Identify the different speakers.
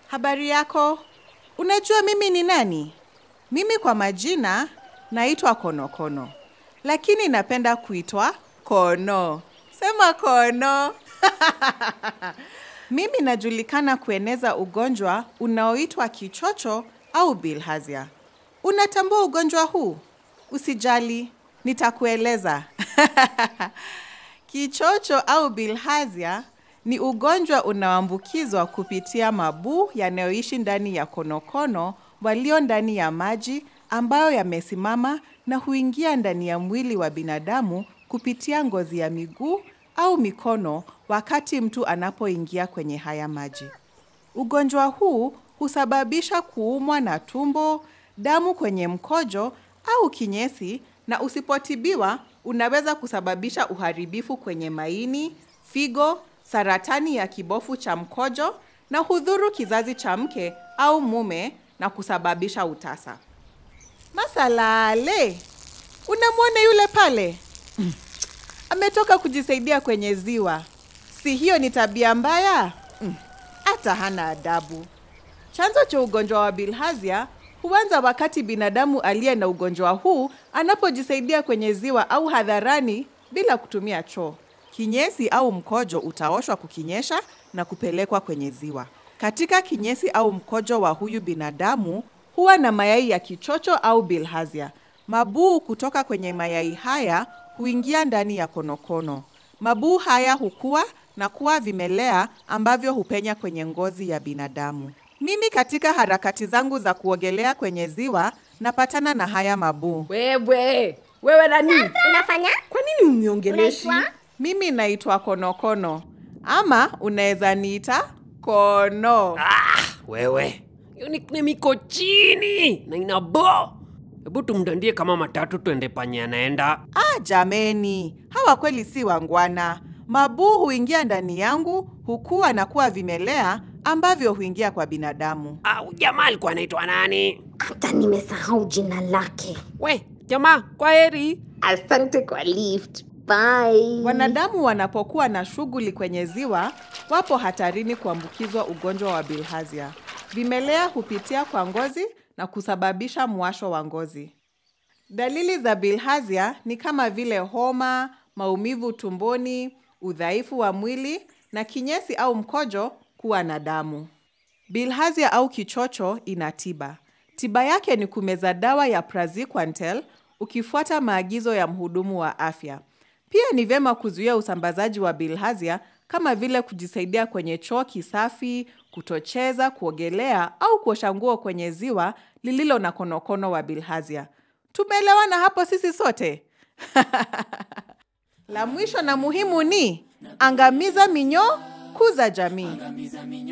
Speaker 1: Habari yako? Unajua mimi ni nani? Mimi kwa majina naitwa Konokono, lakini napenda kuitwa Kono. Sema Kono. Mimi najulikana kueneza ugonjwa unaoitwa kichocho au bilharzia. Unatambua ugonjwa huu? Usijali, nitakueleza. Kichocho au bilharzia ni ugonjwa unaoambukizwa kupitia mabuu yanayoishi ndani ya konokono walio ndani ya maji ambayo yamesimama na huingia ndani ya mwili wa binadamu kupitia ngozi ya miguu au mikono wakati mtu anapoingia kwenye haya maji. Ugonjwa huu husababisha kuumwa na tumbo, damu kwenye mkojo au kinyesi na usipotibiwa unaweza kusababisha uharibifu kwenye maini, figo, saratani ya kibofu cha mkojo na hudhuru kizazi cha mke au mume na kusababisha utasa. Masalale, unamwona yule pale? Ametoka kujisaidia kwenye ziwa. Si hiyo ni tabia mbaya? Mm, Hata hana adabu. Chanzo cha ugonjwa wa bilharzia huanza wakati binadamu aliye na ugonjwa huu anapojisaidia kwenye ziwa au hadharani bila kutumia choo. Kinyesi au mkojo utaoshwa kukinyesha na kupelekwa kwenye ziwa. Katika kinyesi au mkojo wa huyu binadamu huwa na mayai ya kichocho au bilharzia. Mabuu kutoka kwenye mayai haya huingia ndani ya konokono. Mabuu haya hukua na kuwa vimelea ambavyo hupenya kwenye ngozi ya binadamu. Mimi katika harakati zangu za kuogelea kwenye ziwa napatana na haya mabuu.
Speaker 2: Wewe, wewe nani?
Speaker 3: Unafanya?
Speaker 2: Kwa nini uniongelesha?
Speaker 3: Unaitwa?
Speaker 1: Mimi naitwa Konokono ama unaweza niita Kono.
Speaker 4: Ah, wewe hiyo nickname iko chini na ina bo. Hebu tumdandie kama matatu twende panye anaenda.
Speaker 1: Ah, jameni, hawa kweli si wangwana. Mabuu huingia ndani yangu, hukua na kuwa vimelea ambavyo huingia kwa binadamu.
Speaker 4: Ah, huyu jamaa alikuwa anaitwa nani?
Speaker 3: Hata nimesahau jina lake.
Speaker 4: We, jamaa, kwa heri.
Speaker 3: Asante kwa lift. Bye.
Speaker 1: Wanadamu wanapokuwa na shughuli kwenye ziwa, wapo hatarini kuambukizwa ugonjwa wa bilharzia. Vimelea hupitia kwa ngozi na kusababisha mwasho wa ngozi. Dalili za bilharzia ni kama vile homa, maumivu tumboni, udhaifu wa mwili na kinyesi au mkojo kuwa na damu. Bilharzia au kichocho ina tiba. Tiba yake ni kumeza dawa ya praziquantel ukifuata maagizo ya mhudumu wa afya. Pia ni vyema kuzuia usambazaji wa bilharzia kama vile kujisaidia kwenye choo kisafi, kutocheza, kuogelea au kuosha nguo kwenye ziwa lililo na konokono wa bilharzia. Tumeelewana hapo sisi sote? La mwisho na muhimu ni angamiza minyoo, kuza jamii.